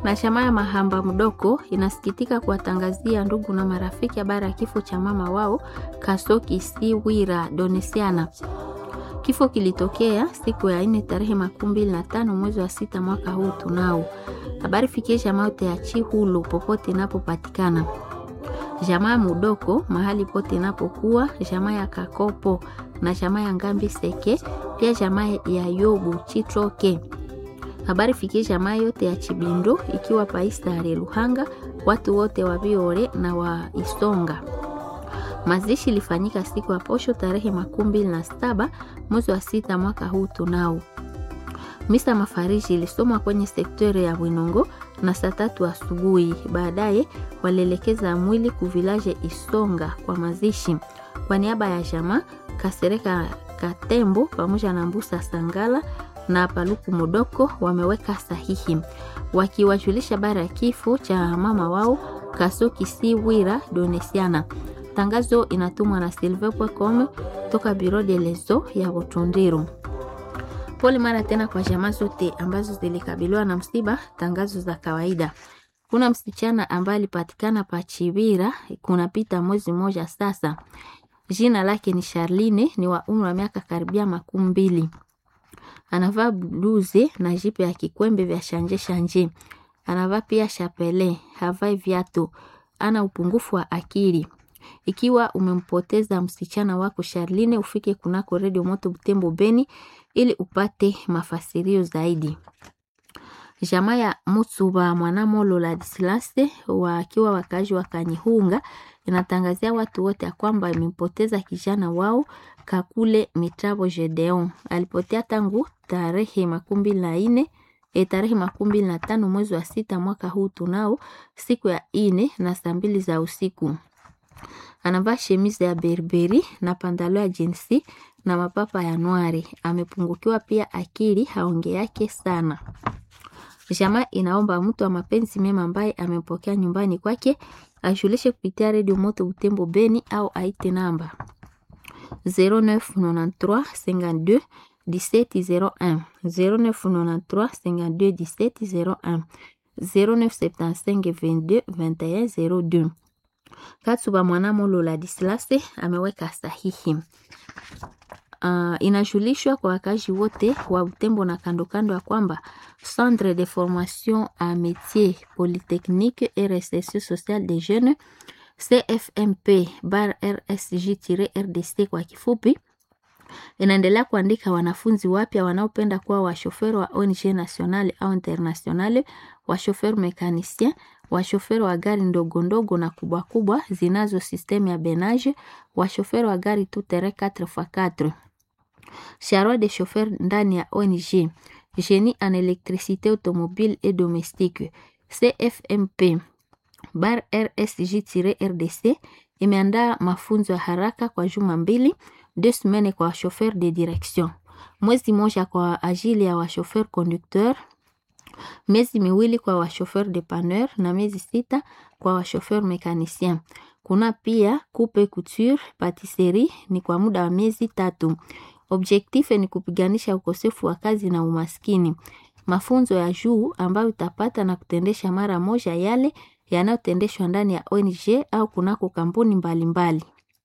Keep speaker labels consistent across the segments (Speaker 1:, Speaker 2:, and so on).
Speaker 1: na chama ya Mahamba Mdoko inasikitika kuwatangazia ndugu na marafiki habari ya kifo cha mama wao Kasoki Siwira Donesiana. Kifo kilitokea siku ya nne tarehe makumi mbili na tano mwezi wa sita mwaka huu tunao. Habari fikie jamaa yote ya Chihulu popote inapopatikana, jamaa ya Mudoko mahali pote inapokuwa, jamaa ya Kakopo na jamaa ya Ngambi Seke, pia jamaa ya Yobu Chitroke. Habari fikie jamaa yote ya Chibindo ikiwa Paistare Luhanga, watu wote wa Biore na wa Isonga. Mazishi ilifanyika siku ya posho tarehe makumi mbili na saba mwezi wa sita mwaka huu tunao. Misa mafariji ilisomwa kwenye sektori ya Bwinongo na saa tatu asubuhi. Baadaye walielekeza mwili kuvilaje Isonga kwa mazishi. Kwa niaba ya jamaa Kasereka Katembo pamoja na Mbusa Sangala na Paluku Mudoko wameweka sahihi wakiwajulisha habari ya kifo cha mama wao Kasoki Siwira Donesiana. Tangazo inatumwa na silve.com toka Biro de Lezo ya Butundiru. Pole mara tena kwa jamaa zote ambazo zilikabiliwa na msiba. Tangazo za kawaida. Kuna msichana ambaye alipatikana pa Chibira kunapita mwezi mmoja sasa. Jina lake ni Charline, ni wa umri wa miaka karibia makumi mbili. Anavaa bluze na jipe ya kikwembe vya shanje shanje. Anavaa pia chapele, havai viatu. Ana upungufu wa akili. Ikiwa umempoteza msichana wako Charline, ufike kunako Radio Moto Butembo Beni ili upate mafasirio zaidi. Jamaa ya Mutsuba Mwanamolo Ladislaste wakiwa wakazi wa Kanyihunga inatangazia watu wote ya kwamba imempoteza kijana wao Kakule Mitrabo Gedeon. Alipotea tangu tarehe makumi mbili na nne e, tarehe makumi mbili na tano mwezi wa sita mwaka huu tunao siku ya ine na saa mbili za usiku. Anavaa shemizi ya berberi na pandalo ya jinsi na mapapa ya nwari. Amepungukiwa pia akili, haonge yake sana. Jamaa inaomba mtu wa mapenzi mema ambaye amempokea nyumbani kwake ajulishe kupitia redio Moto Butembo Beni au aite namba 0993 52 1701 0993 52 1701 0975 22 21 02. Katsuba Mwanamolo Ladislase ameweka sahihi. Uh, inajulishwa kwa wakazi wote wa Butembo na kando kando ya kwamba Centre de formation à métier polytechnique et recherche sociale des jeunes CFMP bar RSG-RDC kwa kifupi inaendelea kuandika wanafunzi wapya wanaopenda kuwa washoferi wa ONG nationale au internationale, washoferi mekanisien, washoferi wa gari ndogo ndogo na kubwa kubwa zinazo sistemu ya benage, washoferi wa gari tutere 4x4 charroi de chauffeur ndani ya ONG génie en électricité automobile et domestique CFMP bar RSG-RDC imeandaa mafunzo ya haraka kwa juma mbili deux semaines kwa chauffeur de direction, mwezi moja kwa ajili ya wachauffeur conducteur, miezi miwili kwa wachauffeur dépanneur na miezi sita kwa wachauffeur mécanicien. Kuna pia coupe couture, patisserie ni kwa muda wa miezi tatu. Objectif ni kupiganisha ukosefu wa kazi na umaskini. Mafunzo ya juu ambayo utapata na kutendesha mara moja yale yanayotendeshwa ndani ya ONG au kunako kampuni mbalimbali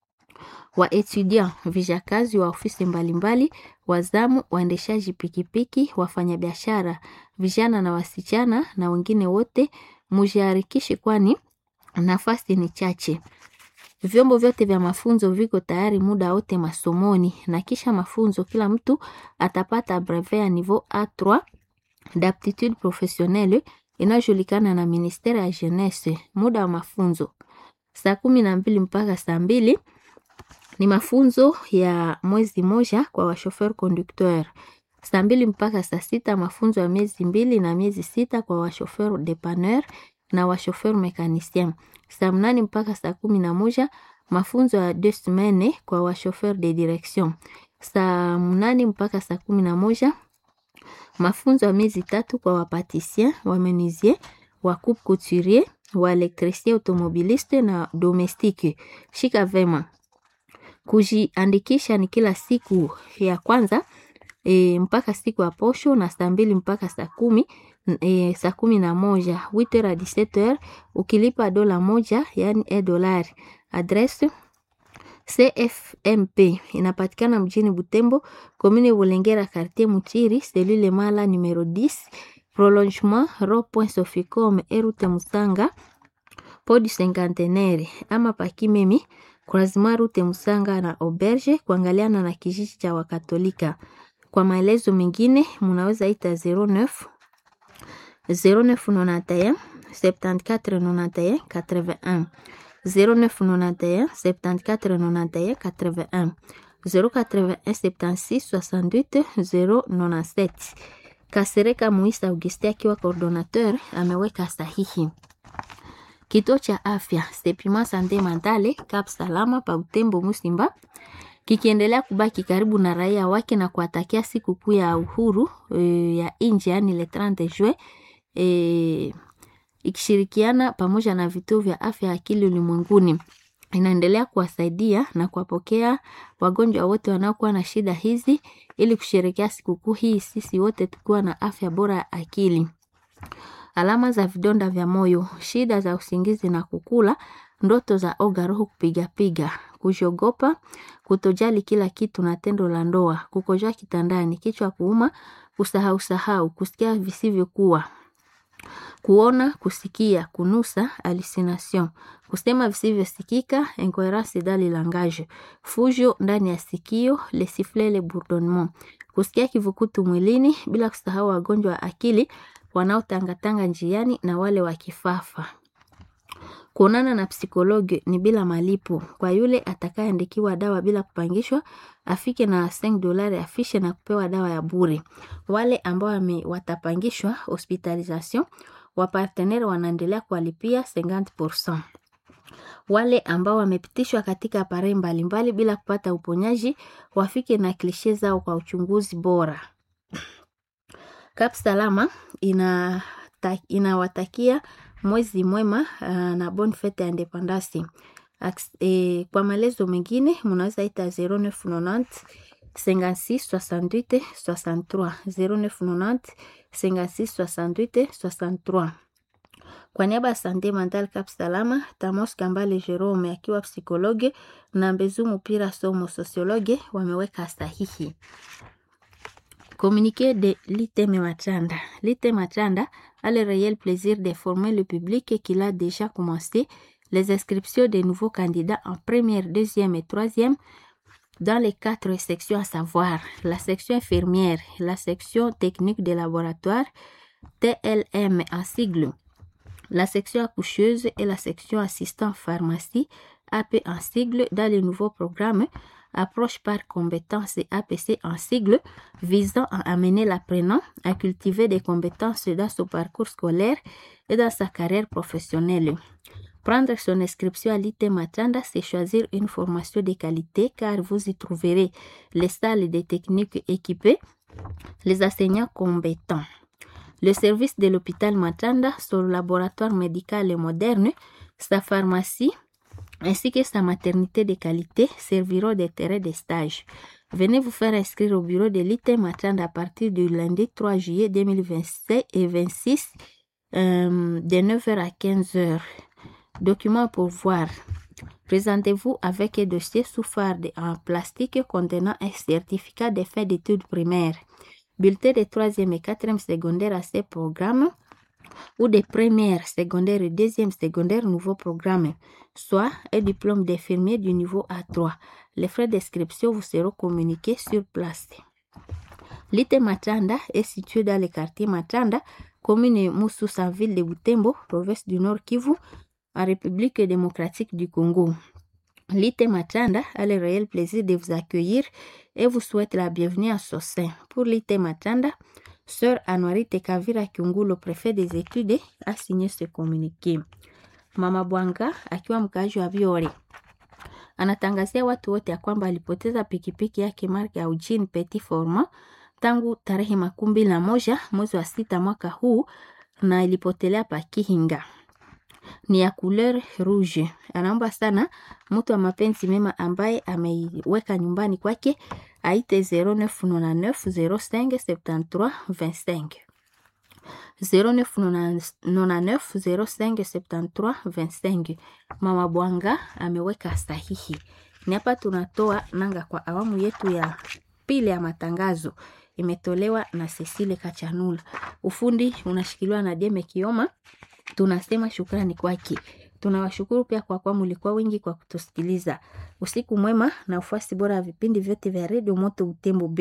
Speaker 1: wa etudiant vijakazi wa ofisi mbalimbali, wazamu, waendeshaji pikipiki, wafanyabiashara, vijana na wasichana na wengine wote mujiharikishe, kwani nafasi ni chache. Vyombo vyote vya mafunzo viko tayari muda wote masomoni, na kisha mafunzo kila mtu atapata brevet ya niveau A3 d'aptitude professionnelle inayojulikana na ministeri ya jeunesse. Muda wa mafunzo saa kumi na mbili mpaka saa mbili ni mafunzo ya mwezi moja kwa washofer conducteur. Saa mbili mpaka saa sita mafunzo ya miezi mbili na miezi sita kwa washofer dépanneur na washofer mécanicien. Saa mnane mpaka saa kumi na moja mafunzo ya deux semaines kwa washofer de direction. Saa mnane mpaka saa kumi na moja mafunzo ya miezi tatu kwa wapatisien, wamenuisier, wa coupe couturier, wa elektricien automobiliste na domestique. Shika vema kujiandikisha ni kila siku ya kwanza e, mpaka siku ya posho na saa mbili mpaka saa kumi e, saa kumi na moja 8h à 17h ukilipa dola moja yani e dolari. Adresse CFMP inapatikana mjini Butembo, commune Bulengera, quartier Mutiri, cellule Mala numero 10, prolongement rond-point Soficom erute Musanga podi cinquantenaire ama pakimemi croisement route Musanga na auberge kuangaliana na kijiji cha Wakatolika. Kwa maelezo mengine munaweza ita 09 0991 74 91 81 0991 74 91 81 081 76 68 097. Kasereka Muisa Auguste akiwa coordinateur ameweka sahihi. Kituo cha afya Sepima Sante Mentale Cap Salama pa Butembo Musimba kikiendelea kubaki karibu na raia wake na kuwatakia sikukuu ya uhuru e, ya nje yani le 30 juin e, ikishirikiana pamoja na vituo vya afya ya akili ulimwenguni inaendelea kuwasaidia na kuwapokea wagonjwa wote wanaokuwa na shida hizi ili kusherekea sikukuu hii sisi wote tukiwa na afya bora ya akili. Alama za vidonda vya moyo, shida za usingizi na kukula, ndoto za oga, roho kupigapiga, kujogopa, kutojali kila kitu na tendo la ndoa, kukojoa kitandani, kichwa kuuma, kusahau sahau, kusikia visivyokuwa, kuona, kusikia, kunusa, hallucination, kusema visivyosikika, incoherence dans le langage, fujo ndani ya sikio, le sifflet, le bourdonnement, kusikia kivukutu mwilini, bila kusahau wagonjwa wa akili wanaotangatanga njiani na wale wa kifafa. Kuonana na psikologi ni bila malipo. Kwa yule atakayeandikiwa dawa bila kupangishwa, afike na 5 dolari afishe na kupewa dawa ya bure. Wale ambao watapangishwa hospitalisation, wapartenere wanaendelea kuwalipia 50%. Wale ambao wamepitishwa katika apare mbalimbali bila kupata uponyaji, wafike na klishe zao kwa uchunguzi bora. Kap Salama ina inawatakia mwezi mwema uh, na bonne fete ya independance. E, kwa maelezo mengine munaweza ita 0990 56 68 63 0990 56 68 63. Kwa niaba ya Sante Mental Cap Salama, Tamos Kambale Jerome akiwa psikologe na Mbezu Mupira Somo sosiologe wameweka sahihi. Communiqué de l'ITM Machanda. L'ITM Machanda a le réel plaisir d'informer le public qu'il a déjà commencé les inscriptions des nouveaux candidats en première, deuxième et troisième dans les quatre sections à savoir la section infirmière, la section technique de laboratoire, TLM en sigle, la section accoucheuse et la section assistant pharmacie, AP en sigle dans le nouveau programme approche par compétences et APC en sigle visant à amener l'apprenant à cultiver des compétences dans son parcours scolaire et dans sa carrière professionnelle. Prendre son inscription à l'IT Matanda, c'est choisir une formation de qualité car vous y trouverez les salles des techniques équipées, les enseignants compétents. Le service de l'hôpital Matanda, son laboratoire médical et moderne, sa pharmacie, ainsi que sa maternité de qualité serviront de terrain de stage. Venez vous faire inscrire au bureau de l'IT Matanda à partir du lundi 3 juillet 2027 et 26 euh, de 9h à 15h. Documents pour voir. Présentez-vous avec un dossier sous farde en plastique contenant un certificat de fin d'études primaires, bulletin de troisième et quatrième secondaire à ces programmes ou des premières, secondaires et deuxième secondaire nouveau programme, soit un diplôme d'infirmier du niveau A3. Les frais d'inscription vous seront communiqués sur place. L'IT Matanda est situé dans le quartier Matanda, commune Moussous en ville de Butembo, province du Nord Kivu, en République démocratique du Congo. L'IT Matanda a le réel plaisir de vous accueillir et vous souhaite la bienvenue à son sein. Pour l'IT Matanda, Sœur Anwarite Kavira Kiungulo, préfet des études, a signé ce communiqué. Mama Bwanga akiwa mkaaji wa Biore anatangazia watu wote ya kwamba alipoteza pikipiki yake marka ya Eugene Petit Forma tangu tarehe makumi mbili na moja mwezi wa sita mwaka huu na ilipotelea pa Kihinga. ni ya couleur rouge. Anaomba sana mtu wa mapenzi mema ambaye ameiweka nyumbani kwake aite 0999 05 73 25 0999057325 Mama Bwanga ameweka sahihi. Ni hapa tunatoa nanga kwa awamu yetu ya pili ya matangazo, imetolewa na Cecile Kachanula. Ufundi unashikiliwa na Deme Kioma. Tunasema shukrani kwake. Tunawashukuru pia kwa kuwa mlikuwa wengi kwa kutusikiliza. Usiku mwema na ufuasi bora ya vipindi vyote vya redio Moto Utembo.